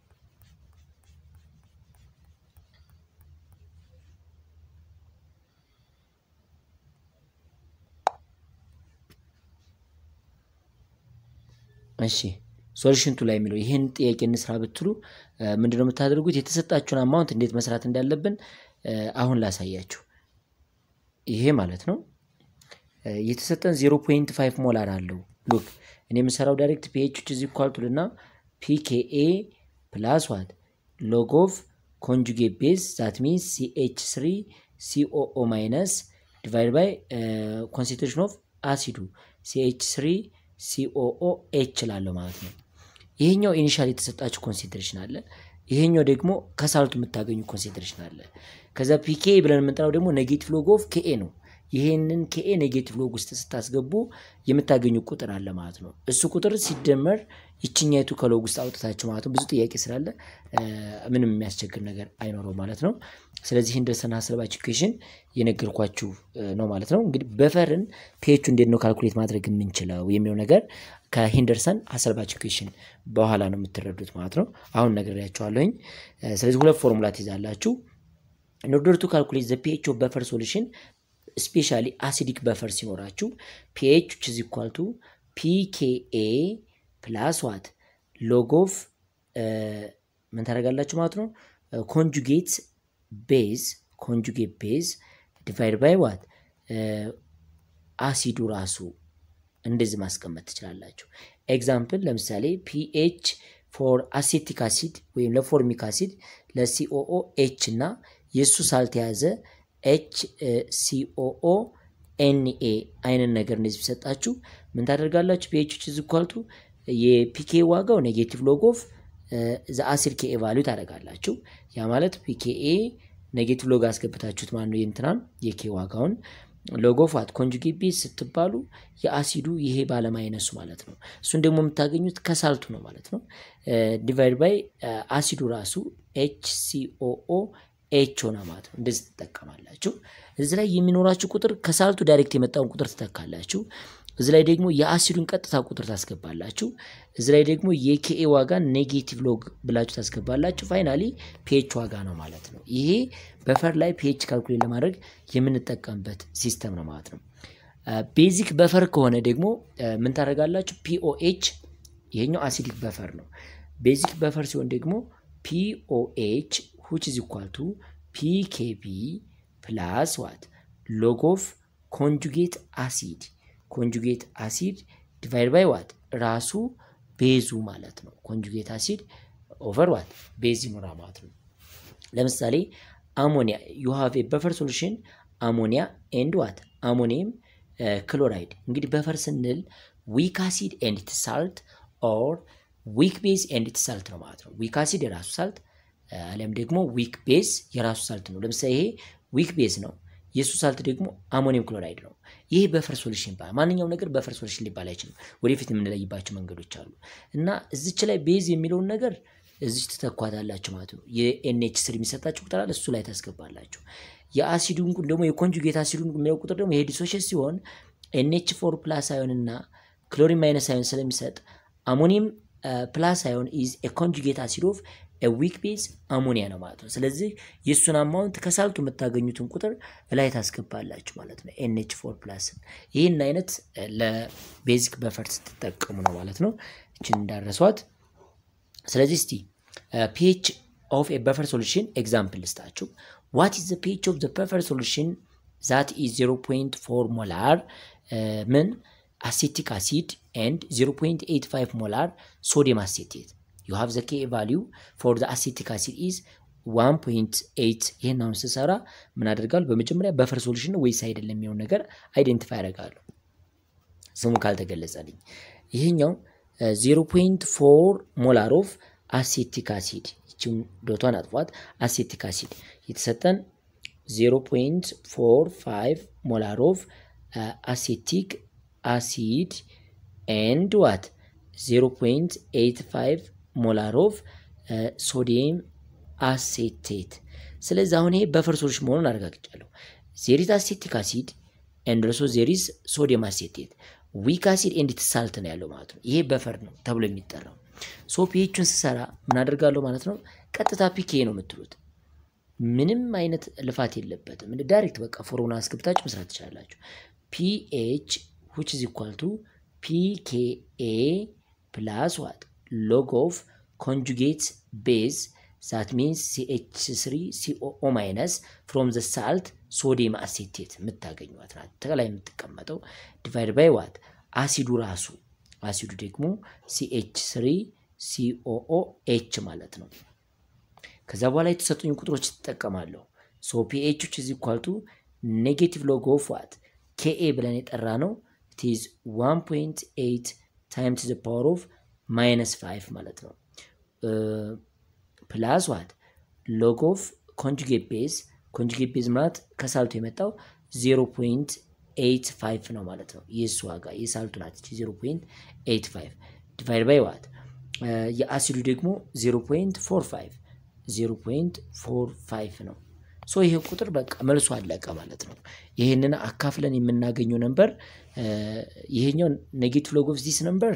እሺ ሶሉሽን ቱ ላይ የሚለው ይህን ጥያቄ እንስራ ብትሉ ምንድነው የምታደርጉት? የተሰጣችሁን አማውንት እንዴት መስራት እንዳለብን አሁን ላሳያችሁ። ይሄ ማለት ነው የተሰጠን ዜሮ ፖይንት ፋይቭ ሞላር አለው። ሉክ እኔ የምሰራው ዳይሬክት ፒኤች ዊች ኢዝ ኢኳል ቱ ልና ፒኬኤ ፕላስ ዋት ሎግ ኦፍ ኮንጁጌት ቤዝ ዛት ሚንስ ሲኤች ስሪ ሲኦኦ ማይነስ ዲቫይድ ባይ ኮንሰንትሬሽን ኦፍ አሲዱ ሲኤች ስሪ ሲኦኦ ኤች ላለው ማለት ነው። ይሄኛው ኢኒሻል የተሰጣችሁ ኮንሴንትሬሽን አለ። ይሄኛው ደግሞ ከሳልቱ የምታገኙ ኮንሴንትሬሽን አለ። ከዛ ፒኬ ብለን የምንጠራው ደግሞ ኔጌቲቭ ሎግ ኦፍ ኬኤ ነው። ይሄንን ኬኤ ኔጌቲቭ ሎግ ውስጥ ስታስገቡ የምታገኙ ቁጥር አለ ማለት ነው። እሱ ቁጥር ሲደመር ይችኛይቱ ከሎግ ውስጥ አውጥታችሁ ማለት ነው። ብዙ ጥያቄ ስላለ ምንም የሚያስቸግር ነገር አይኖረው ማለት ነው። ስለዚህ ሂንደርሰን ሀሳባች ኢኩዌሽን የነገርኳችሁ ነው ማለት ነው። እንግዲህ በፈርን ፒኤቹ እንዴት ነው ካልኩሌት ማድረግ የምንችለው የሚለው ነገር ከሂንደርሰን ሀሳባች ኢኩዌሽን በኋላ ነው የምትረዱት ማለት ነው። አሁን ነግሬያችኋለሁኝ። ስለዚህ ሁለት ፎርሙላ ትይዛላችሁ። ኢን ኦርደር ቱ ካልኩሌት ዘ ፒኤች ኦፍ በፈር ሶሉሽን ስፔሻሊ አሲዲክ በፈር ሲኖራችሁ ፒኤች ዊች ኢዝ ኢኳል ቱ ፒኬኤ ፕላስ ዋት ሎግ ኦፍ ምን ታደርጋላችሁ ማለት ነው ኮንጁጌት ቤዝ ኮንጁጌት ቤዝ ዲቫይድ ባይ ዋት አሲዱ ራሱ እንደዚህ ማስቀመጥ ትችላላችሁ። ኤግዛምፕል ለምሳሌ ፒኤች ፎር አሴቲክ አሲድ ወይም ለፎርሚክ አሲድ ለሲኦኦ ኤች እና የእሱ ሳልተያዘ ኤች ሲኦኦ ኤንኤ አይነት ነገር እንደዚህ ቢሰጣችሁ ምን ታደርጋላችሁ? ፒኤች ኢዝ ኢኳል ቱ የፒኬ ዋጋው ኔጌቲቭ ሎግ ኦፍ ዘ አሲድ ኬኤ ቫሉ ታደርጋላችሁ። ያ ማለት ፒኬኤ ኔጌቲቭ ሎግ አስገብታችሁት ማለት ነው የእንትናን የኬ ዋጋውን ሎግ ኦፍ ዋት ኮንጁጌት ቤዝ ስትባሉ የአሲዱ ይሄ ባለማይነሱ ማለት ነው። እሱን ደግሞ የምታገኙት ከሳልቱ ነው ማለት ነው። ዲቫይድ ባይ አሲዱ ራሱ ኤች ሲኦኦ ኤች ሆነ ማለት ነው። እንደዚህ ትጠቀማላችሁ። እዚህ ላይ የሚኖራችሁ ቁጥር ከሳልቱ ዳይሬክት የመጣውን ቁጥር ትተካላችሁ። እዚህ ላይ ደግሞ የአሲዱን ቀጥታ ቁጥር ታስገባላችሁ። እዚህ ላይ ደግሞ የኬኤ ዋጋ ኔጌቲቭ ሎግ ብላችሁ ታስገባላችሁ። ፋይናሊ ፒኤች ዋጋ ነው ማለት ነው። ይሄ በፈር ላይ ፒኤች ካልኩሌት ለማድረግ የምንጠቀምበት ሲስተም ነው ማለት ነው። ቤዚክ በፈር ከሆነ ደግሞ ምን ታደርጋላችሁ? ፒኦኤች ይሄኛው አሲዲክ በፈር ነው። ቤዚክ በፈር ሲሆን ደግሞ ፒኦኤች ሁች ኢዝ ኢኳል ቱ ፒኬቢ ፕላስ ዋት ሎግ ኦፍ ኮንጁጌት አሲድ ኮንጁጌት አሲድ ዲቫይድ ባይ ዋት ራሱ ቤዙ ማለት ነው። ኮንጁጌት አሲድ ኦቨር ዋት ቤዝ ይኖራ ማለት ነው። ለምሳሌ አሞኒያ ዩ ሃቭ ኤ በፈር ሶሉሽን አሞኒያ ኤንድ ዋት አሞኒየም ክሎራይድ። እንግዲህ በፈር ስንል ዊክ አሲድ ኤንድ ኢትስ ሳልት ኦር ዊክ ቤዝ ኤንድ ኢትስ ሳልት ነው ማለት ነው። ዊክ አሲድ የራሱ ሳልት አሊያም ደግሞ ዊክ ቤዝ የራሱ ሳልት ነው። ለምሳሌ ይሄ ዊክ ቤዝ ነው። የእሱ ሳልት ደግሞ አሞኒየም ክሎራይድ ነው። ይህ በፈር ሶሉሽን ይባላል። ማንኛውም ነገር በፈር ሶሉሽን ሊባል አይችልም። ወደፊት የምንለይባቸው መንገዶች አሉ እና እዚች ላይ ቤዝ የሚለውን ነገር እዚች ትተኳታላችሁ ማለት ነው። የኤንኤች ስር የሚሰጣችሁ ቁጥር አለ፣ እሱ ላይ ታስገባላችሁ። የአሲዱን ደግሞ የኮንጁጌት አሲዱን የሚለው ቁጥር ደግሞ ይሄ ዲሶሽን ሲሆን ኤንኤች ፎር ፕላስ አዮን እና ክሎሪን ማይነስ አዮን ስለሚሰጥ አሞኒየም ፕላስ አዮን ኢዝ ኤ ኮንጁጌት አሲድ ኦፍ ዊክ ቤዝ አሞኒያ ነው ማለት ነው። ስለዚህ የእሱን አማውንት ከሳልቱ የምታገኙትን ቁጥር ላይ ታስገባላችሁ ማለት ነው። ኤንኤች ፎር ፕላስን ይህን አይነት ለቤዚክ በፈር ስትጠቀሙ ነው ማለት ነው። እችን እንዳረሷት። ስለዚህ እስቲ ፒኤች ኦፍ ኤ በፈር ሶሉሽን ኤግዛምፕል ልስጣችሁ። ዋት ኢዝ ዘ ፒኤች ኦፍ ዘ በፈር ሶሉሽን ዛት ኢዝ 0.4 ሞላር ምን አሴቲክ አሲድ ኤንድ 0.85 ሞላር ሶዲየም አሴቴት ዩ ሃቭ ዘ ኬ ቫሊዩ ፎር ዘ አሴቲክ አሲድ ኢዝ 1.8 ይህን አሁን ስሰራ ምን አደርጋለሁ? በመጀመሪያ በፈር ሶሉሽን ነው ወይስ አይደለም የሚሆን ነገር አይደንቲፋይ ያደርጋሉ ስሙ ካልተገለጸልኝ። ይህኛው 0.4 ሞላር ኦፍ አሴቲክ አሲድ ይችን ዶቷን አጥፏት። አሴቲክ አሲድ የተሰጠን 0.45 ሞላር ኦፍ አሴቲክ አሲድ ኤንድ ዋት 0.85 ሞላር ኦፍ ሶዲየም አሴቴት። ስለዚህ አሁን ይሄ በፈር ሶሉሽን መሆኑን አረጋግጫለሁ። ዜሪዝ አሴቲክ አሲድ ኤንድ ኦልሶ ዜሪዝ ሶዲየም አሴቴት ዊክ አሲድ ኤንድ ኢትስ ሳልት ነው ያለው ማለት ነው። ይሄ በፈር ነው ተብሎ የሚጠራው። ሶ ፒኤቹን ስሰራ ምን አደርጋለሁ ማለት ነው? ቀጥታ ፒኬ ነው የምትሉት። ምንም አይነት ልፋት የለበትም። ዳይሬክት በቃ ፎርሙላ አስገብታችሁ መስራት ትችላላችሁ። ፒኤች ዊች ኢዝ ኢኳል ቱ ፒኬኤ ፕላስ ዋት ሎግ ኦፍ ኮንጁጌት ቤዝ ዛት ሚንስ ሲኤች ስሪ ሲኦኦ ማይነስ ፍሮም ዘ ሳልት ሶዲየም አሴቴት የምታገኟት ናት። ተከላይ የምትቀመጠው ዲቫይድ ባይ ዋት አሲዱ ራሱ አሲዱ ደግሞ ሲኤች ስሪ ሲኦኦ ኤች ማለት ነው። ከዛ በኋላ የተሰጡኝ ቁጥሮች ትጠቀማለሁ። ሶ ፒኤች ኢዝ ኢኳል ቱ ኔጌቲቭ ሎግ ኦፍ ዋት ኬኤ ብለን የጠራ ነው ኢዝ 1.8 ታይምስ ዘ ፓወር ኦፍ ማይነስ 5 ማለት ነው ፕላስ ዋት ሎግ ኦፍ ኮንጁጌት ቤዝ ኮንጁጌት ቤዝ ማለት ከሳልቱ የመጣው 0.85 ነው ማለት ነው። የእሱ ዋጋ የሳልቱ ናት 0.85 ዲቫይድ ባይ ዋት የአሲዱ ደግሞ 0.45 0.45 ነው። ሶ ይሄ ቁጥር በቃ መልሶ አለቀ ማለት ነው። ይህንን አካፍለን የምናገኘው ነበር ይሄኛው ኔጌቲቭ ሎግ ኦፍ ዚስ ነምበር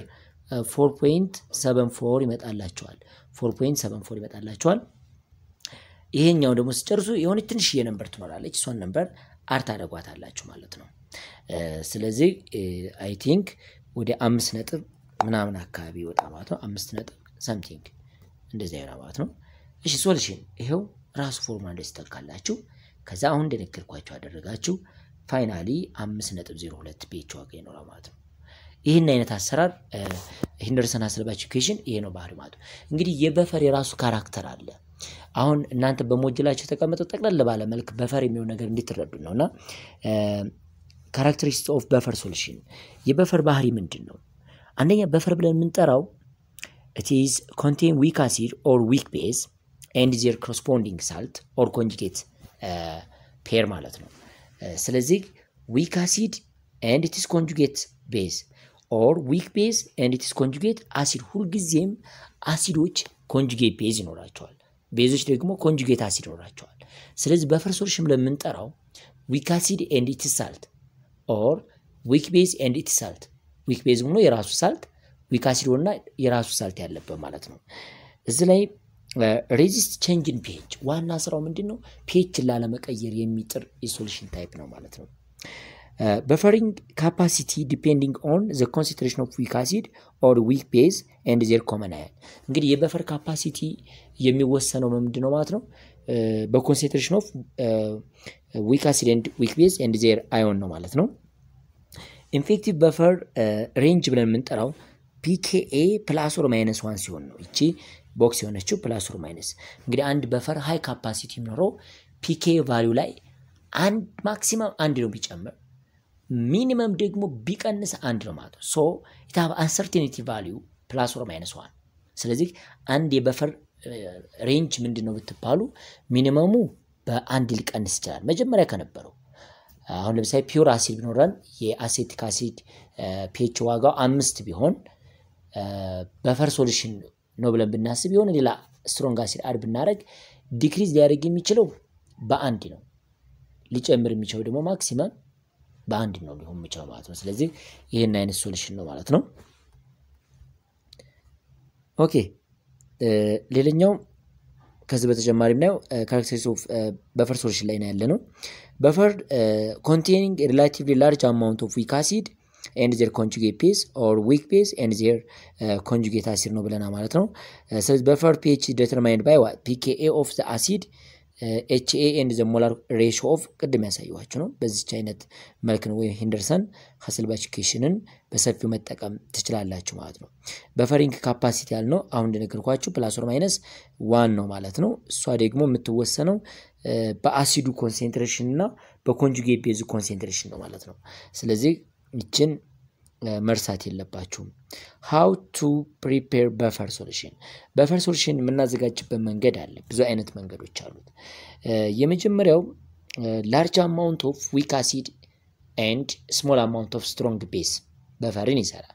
4.74 ይመጣላቸዋል። 4.74 ይመጣላቸዋል። ይሄኛው ደግሞ ሲጨርሱ የሆነች ትንሽዬ ነምበር ትኖራለች። እሷን ነምበር አር ታደርጓታላችሁ ማለት ነው። ስለዚህ አይ ቲንክ ወደ አምስት ነጥብ ምናምን አካባቢ ይወጣ ማለት ነው። አምስት ነጥብ ሰምቲንግ እንደዚህ አይሆና ማለት ነው። እሺ ሶሉሽን ይሄው ራሱ ፎርሙላ እንደዚህ ተካላችሁ። ከዛ አሁን እንደነገርኳቸው አደረጋችሁ። ፋይናሊ አምስት ነጥብ ዜሮ ሁለት ፒኤች ዋጋ ይኖራል ማለት ነው። ይህን አይነት አሰራር ሄንደርሰን ሀስልብ ኤጁኬሽን ይሄ ነው ባህሪ ማለት ነው። እንግዲህ የበፈር የራሱ ካራክተር አለ። አሁን እናንተ በሞጅላቸው የተቀመጠው ጠቅለል ባለ መልክ በፈር የሚሆን ነገር እንድትረዱ ነው እና ካራክተሪስቲክስ ኦፍ በፈር ሶሉሽን የበፈር ባህሪ ምንድን ነው? አንደኛ በፈር ብለን የምንጠራው ኢት ኢዝ ኮንቴን ዊክ አሲድ ኦር ዊክ ቤዝ ኤንድ ዜር ኮረስፖንዲንግ ሳልት ኦር ኮንጁጌት ፔር ማለት ነው። ስለዚህ ዊክ አሲድ ኤንድ ኢትስ ኮንጁጌት ቤዝ ኦር ዊክ ቤዝ ኤንድ ኢትስ ኮንጁጌት አሲድ። ሁልጊዜም አሲዶች ኮንጁጌት ቤዝ ይኖራቸዋል፣ ቤዞች ደግሞ ኮንጁጌት አሲድ ይኖራቸዋል። ስለዚህ በፈር ሶሉሽን ብለን የምንጠራው ዊክ አሲድ ኤንድ ኢትስ ሳልት ኦር ዊክ ቤዝ ኤንድ ኢትስ ሳልት። ዊክ ቤዝ ሆኖ የራሱ ሳልት፣ ዊክ አሲድ ሆኖና የራሱ ሳልት ያለበት ማለት ነው። እዚህ ላይ ሬዚስት ቼንጅን ፒኤች ዋና ስራው ምንድን ነው? ፒኤችን ላለመቀየር የሚጥር የሶሉሽን ታይፕ ነው ማለት ነው። በፈሪንግ ካፓሲቲ ዲፔንዲንግ ኦን ዘ ኮንሰንትሬሽን ኦፍ ዊክ አሲድ ኦር ዊክ ቤዝ ኤንድ ዜር ኮመን አየን። እንግዲህ የበፈር ካፓሲቲ የሚወሰነው ምንድን ነው ማለት ነው? በኮንሴንትሬሽን ኦፍ ዊክ አሲድ ኤንድ ዊክ ቤዝ ኤንድ ዜር አዮን ነው ማለት ነው። ኢንፌክቲቭ በፈር ሬንጅ ብለን የምንጠራው ፒኬኤ ፕላስ ኦር ማይነስ ዋን ሲሆን ነው። ይቺ ቦክስ የሆነችው ፕላስ ኦር ማይነስ እንግዲህ አንድ በፈር ሃይ ካፓሲቲ የሚኖረው ፒኬ ቫሊዩ ላይ አንድ ማክሲመም አንድ ነው ቢጨምር ሚኒመም ደግሞ ቢቀንስ አንድ ነው ማለት ነው። ሶ ኢታብ አንሰርቴኒቲ ቫሊዩ ፕላስ ኦር ማይነስ ዋን። ስለዚህ አንድ የበፈር ሬንጅ ምንድን ነው ብትባሉ ሚኒመሙ በአንድ ሊቀንስ ይችላል መጀመሪያ ከነበረው። አሁን ለምሳሌ ፒውር አሲድ ቢኖረን የአሴቲክ አሲድ ፒኤች ዋጋው አምስት ቢሆን በፈር ሶሉሽን ነው ብለን ብናስብ የሆነ ሌላ ስትሮንግ አሲድ አድ ብናደረግ ዲክሪዝ ሊያደርግ የሚችለው በአንድ ነው። ሊጨምር የሚችለው ደግሞ ማክሲመም በአንድ ነው ሊሆን የሚችለው ማለት ነው። ስለዚህ ይህን አይነት ሶሉሽን ነው ማለት ነው። ኦኬ ሌላኛው ከዚህ በተጨማሪ የምናየው ካራክተሪስቲክስ ኦፍ በፈር ሶሉሽን ላይ ነው ያለ ነው። በፈር ኮንቴኒንግ ሪላቲቭሊ ላርጅ አማውንት ኦፍ ዊክ አሲድ ኤንድ ዜር ኮንጁጌት ቤዝ ኦር ዊክ ቤዝ ኤንድ ዜር ኮንጁጌት አሲድ ነው ብለና ማለት ነው። ስለዚህ በፈር ፒኤች ዲተርማይንድ ባይ ፒኬኤ ኦፍ ዘ አሲድ ኤችኤ ኤንድ ዘ ሞላር ሬሾ ኦፍ ቅድም ያሳየኋችሁ ነው። በዚች አይነት መልክ ነው ወይም ሂንደርሰን ሀስልባች ኢኩዌሽንን በሰፊው መጠቀም ትችላላችሁ ማለት ነው። በፈሪንግ ካፓሲቲ ያልነው አሁን እንደነገርኳችሁ ፕላስ ኦር ማይነስ ዋን ነው ማለት ነው። እሷ ደግሞ የምትወሰነው በአሲዱ ኮንሴንትሬሽን እና በኮንጁጌት ቤዙ ኮንሴንትሬሽን ነው ማለት ነው። ስለዚህ ይችን መርሳት የለባችሁም። ሃው ቱ ፕሪፔር በፈር ሶሉሽን። በፈር ሶሉሽን የምናዘጋጅበት መንገድ አለ። ብዙ አይነት መንገዶች አሉት። የመጀመሪያው ላርጅ አማውንት ኦፍ ዊክ አሲድ ኤንድ ስሞል አማውንት ኦፍ ስትሮንግ ቤስ በፈርን ይሰራል።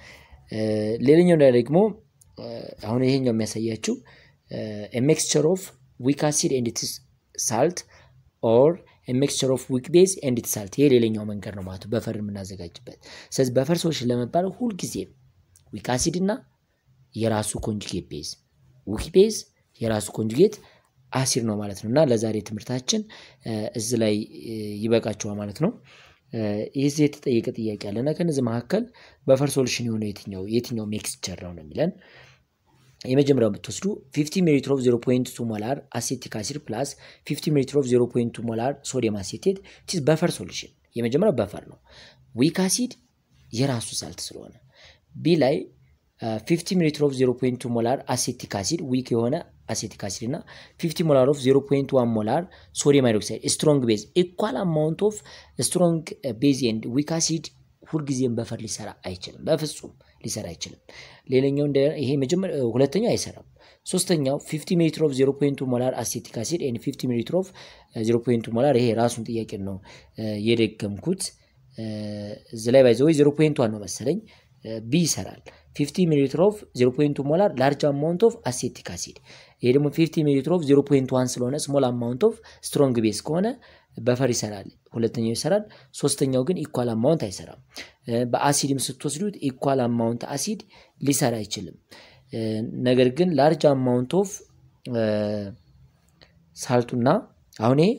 ሌላኛው ደግሞ አሁን ይሄኛው የሚያሳያችው ሚክስቸር ኦፍ ዊክ አሲድ ኤንድ ሳልት ኦር ሚክስቸር ኦፍ ዊክ ቤዝ ኤንድ ሳልት ይሄ ሌላኛው መንገድ ነው ማለት በፈር የምናዘጋጅበት። ስለዚህ በፈር ሶሉሽን ለመባል ሁልጊዜ ዊክ አሲድ እና የራሱ ኮንጁጌት ቤዝ፣ ዊክ ቤዝ የራሱ ኮንጁጌት አሲድ ነው ማለት ነው። እና ለዛሬ ትምህርታችን እዚህ ላይ ይበቃችኋል ማለት ነው። ይህ የተጠየቀ ጥያቄ አለና ከነዚህ መካከል በፈር ሶሉሽን የሆነው የትኛው የትኛው ሚክስቸር ነው ነው የሚለን የመጀመሪያው ብትወስዱ 50 ሚሊሊትር ኦፍ 0.2 ሞላር አሴቲክ አሲድ ፕላስ 50 ሚሊሊትር ኦፍ 0.2 ሞላር ሶዲየም አሴቴት ቲስ በፈር ሶሉሽን። የመጀመሪያው በፈር ነው። ዊክ አሲድ የራሱ ሳልት ስለሆነ ቢ ላይ 50 ሚሊሊትር ኦፍ 0.2 ሞላር አሴቲክ አሲድ ዊክ የሆነ አሴቲክ አሲድ እና 50 ሞላር ኦፍ 0.1 ሞላር ሶዲየም ሃይድሮክሳይድ ስትሮንግ ቤዝ ኢኳል አማውንት ኦፍ ስትሮንግ ቤዝ ኤንድ ዊክ አሲድ ሁልጊዜም በፈር ሊሰራ አይችልም። በፍጹም ሊሰራ አይችልም። ሌላኛው ይሄ መጀመሪያ ሁለተኛው አይሰራም። ሶስተኛው 50 ሚሊሊትር ኦፍ 0.2 ሞላር አሴቲክ አሲድ ኤንድ 50 ሚሊሊትር ኦፍ 0.2 ሞላር ይሄ ራሱን ጥያቄ ነው የደገምኩት። እዚ ላይ ባይዘ ወይ 0.1 ነው መሰለኝ ቢ ይሰራል። 50 ሚሊሊትር ኦፍ 0.2 ሞላር ላርጅ አማውንት ኦፍ አሴቲክ አሲድ ይሄ ደግሞ 50 ሚሊሊትር ኦፍ 0.1 ስለሆነ ስሞል አማውንት ኦፍ ስትሮንግ ቤዝ ከሆነ በፈር ይሰራል። ሁለተኛው ይሰራል። ሶስተኛው ግን ኢኳል አማውንት አይሰራም። በአሲድም ስትወስዱት ኢኳል አማውንት አሲድ ሊሰራ አይችልም። ነገር ግን ላርጅ አማውንት ኦፍ ሳልቱና አሁን ይሄ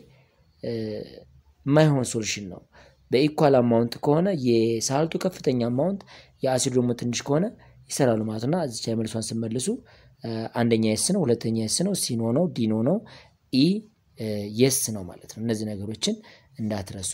የማይሆን ሶሉሽን ነው። በኢኳል አማውንት ከሆነ የሳልቱ ከፍተኛ አማውንት የአሲዱ ደግሞ ትንሽ ከሆነ ይሰራሉ ማለት እና እዚች ላይ መልሷን ስመልሱ አንደኛ የስ ነው፣ ሁለተኛ የስ ነው፣ ሲኖ ነው፣ ዲኖ ነው፣ ኢ የስ ነው ማለት ነው። እነዚህ ነገሮችን እንዳትረሱ።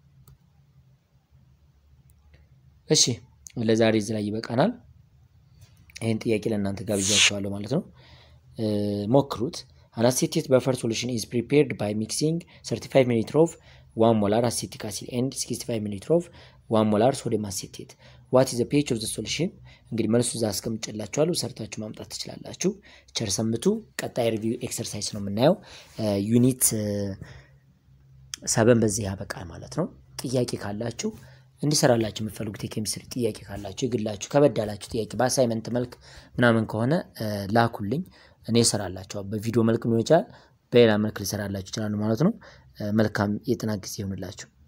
እሺ ለዛሬ እዚህ ላይ ይበቃናል። ይህን ጥያቄ ለእናንተ ጋብዣቸዋለሁ ማለት ነው። ሞክሩት። አናሴቴት በፈር ሶሉሽን ኢዝ ፕሪፔርድ ባይ ሚክሲንግ 35 ሚሊሊትር ኦፍ ዋን ሞላር አሴቲክ አሲድ ኤንድ 65 ሚሊሊትር ኦፍ ዋን ሞላር ሶዲየም አሴቴት ዋት ኢዝ ፒኤች ኦፍ ዘ ሶሉሽን። እንግዲህ መልሱ እዛ አስቀምጬላችኋለሁ፣ ሰርታችሁ ማምጣት ትችላላችሁ። ቸር ሰምቱ። ቀጣይ ሪቪው ኤክሰርሳይዝ ነው የምናየው። ዩኒት ሰበን በዚህ ያበቃል ማለት ነው። ጥያቄ ካላችሁ እንዲሰራላችሁ የምትፈልጉት የኬሚስትሪ ጥያቄ ካላችሁ የግላችሁ ከበድ ያላችሁ ጥያቄ በአሳይመንት መልክ ምናምን ከሆነ ላኩልኝ፣ እኔ እሰራላችኋለሁ። በቪዲዮ መልክ ሊሆን ይችላል፣ በሌላ መልክ ሊሰራላችሁ ይችላሉ ማለት ነው። መልካም የጥናት ጊዜ ይሆንላችሁ።